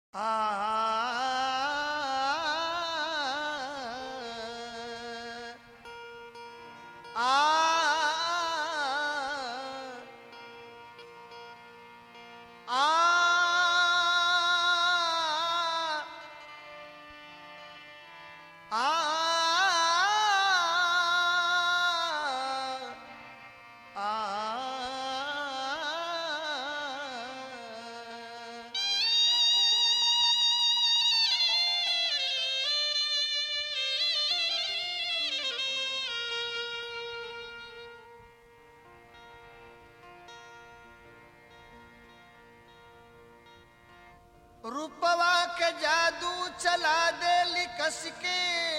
रूपवा के जादू चला दे कस के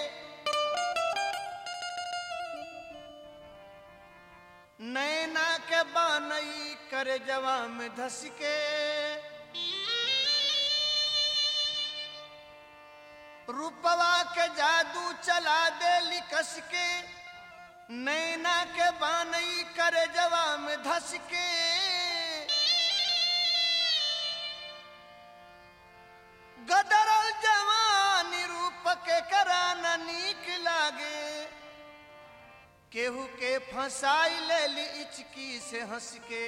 नैना के बानई करे जवा में धस के रूपवा के जादू चला दे कस के नैना के बानई करे जवा में धस के गदरल जवानी रूप के कराना नीक लागे केहू के फंसाई ले ली इचकी से हंस के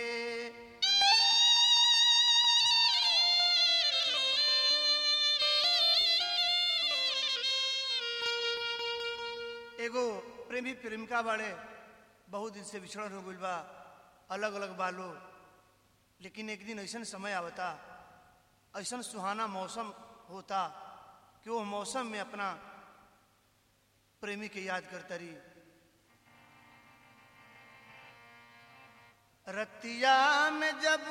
एगो प्रेमी प्रेमिका बाड़े बहुत दिन से बिछड़न हो गइल बा अलग अलग बालो लेकिन एक दिन ऐसा समय आवता ऐसा सुहाना मौसम होता कि वो मौसम में अपना प्रेमी के याद करता रही रतिया में जब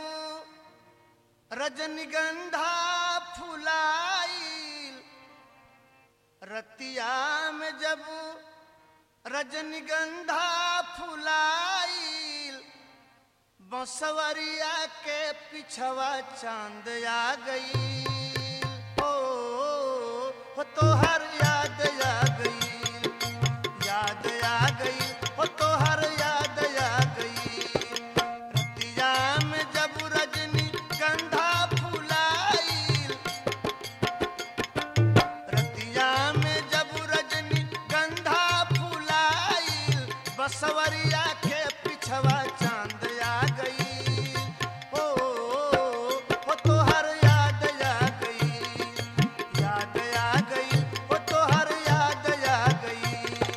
रजनीगंधा फुलाइल रतिया में जब रजनीगंधा फुलाइल बसवरिया के पिछवा चांद आ गई ओ, हो तोहर याद आ गई याद आ गई हो तोहर याद आ गई रतिया में जब रजनी गंधा फुलाइल रतिया में जब रजनी गंधा फुलाइल बसवरिया के पिछवा चांद आ गई ओ, हो तोहर याद आ गई याद आ गई हो तोहर याद आ गई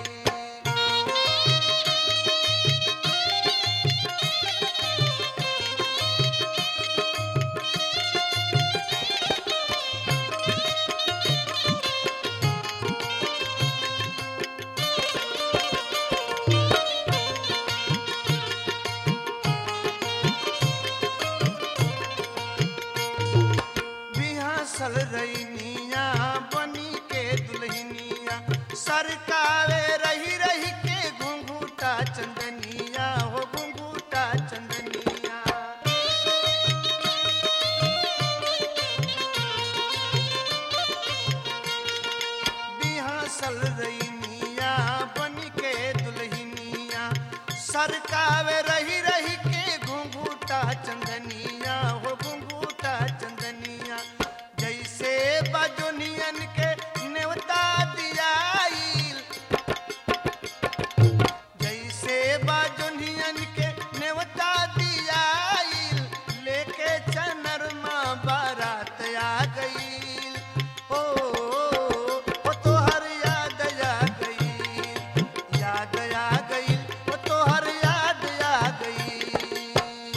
बिहासल रैनिया बनी के दुल्हनिया सरकावे रही रही के घुंघूटा चंदनिया हो घुंघूटा चंदनिया बिहासल रैनिया बनी के दुल्हनिया सरकावे रही रही के घुंघूटा चंदनिया हो घुंघूटा चंदनिया जैसे बजुनियन के नेवता दियाइल जैसे बाजुनियन के नेवता दियाइल लेके चनरमा बारात आ गई ओ, ओ तोहर याद आ गई याद आ गई ओ तोहर याद आ गई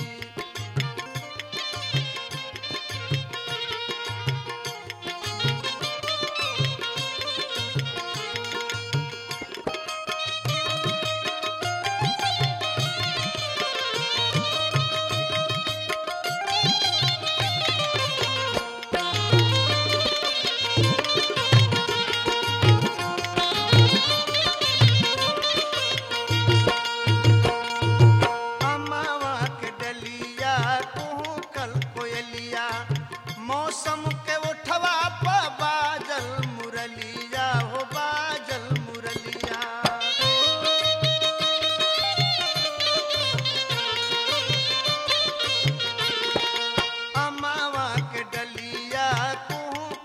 अमावा के डलिया कुहू कल कोयलिया मौसम के उठवा प बाजल मुरलिया हो बाजल मुरलिया अमावा के डलिया कुहू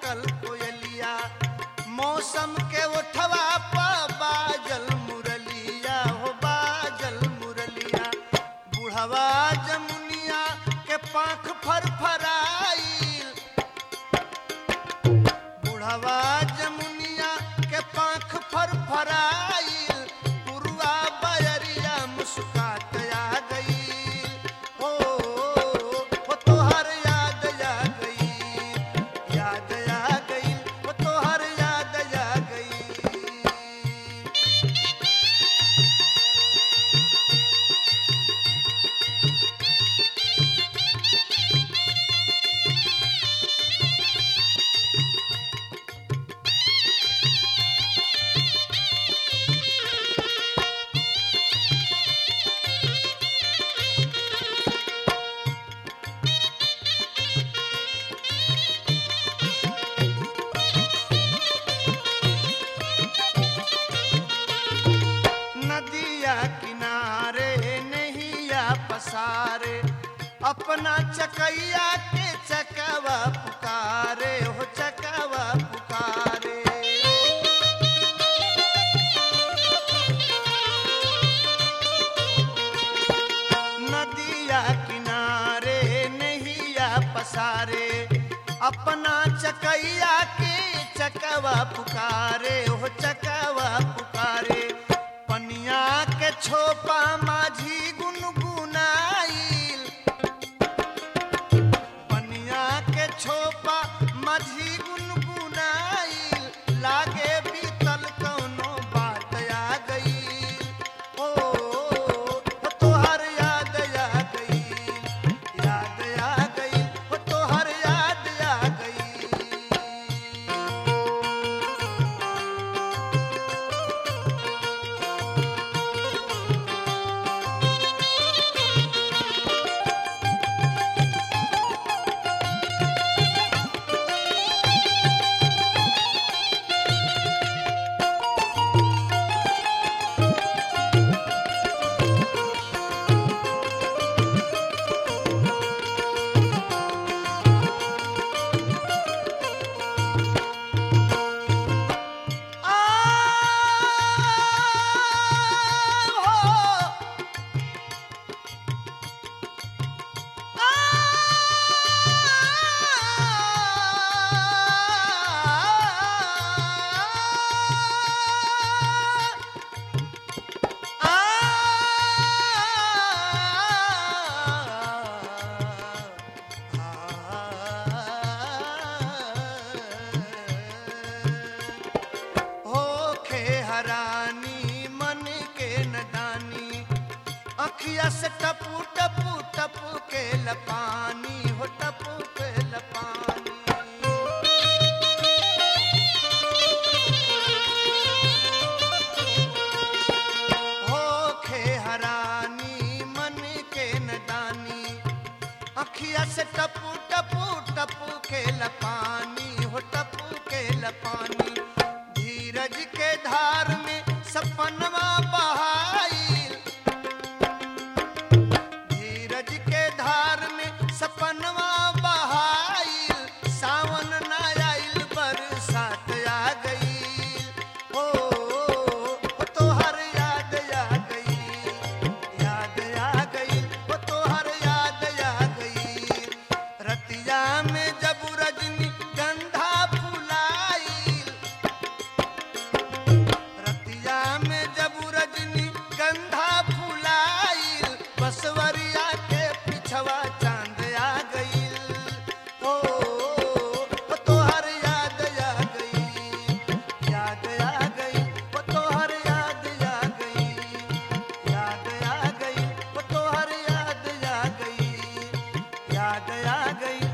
चकैया के चकवा पुकारे हो चकवा पुकारे नदिया किनारे नहिया पसारे अपना चकैया के चकवा पुकारे हो चकवा पुकारे पनिया के छोपा माझी गुनगुनाइल पनिया के छोपा माझी गुनगुनाइल लागे बीतल कौनो बात आ गई ओ तोहर याद आ गई याद आ गई ओ तोहर याद आ गई होखे हरानी मन के नदानी अखिया से टपू टपू टपू के लपानी हो टपू के लपानी होखे हरानी मन के नदानी अखिया से टपू टपू टपू के लपानी हो टपू के लपानी धीरज के धार में सपनवा बहाइल धीरज के धार में सपनवा बहाइल सावन न आइल बरसात आ गई ओ ओ तोहर याद आ गई याद आ गई ओ तोहर याद आ गई रतिया में जब रजनी गंधा फुलाइल रतिया में जब रजनी गंधा फुलाइल बसवरिया के पिछवा चांद आ गईल ओ ओ तोहर याद आ गई याद आ गई ओ तोहर याद आ गई याद आ गई ओ तोहर याद आ गई याद आ गई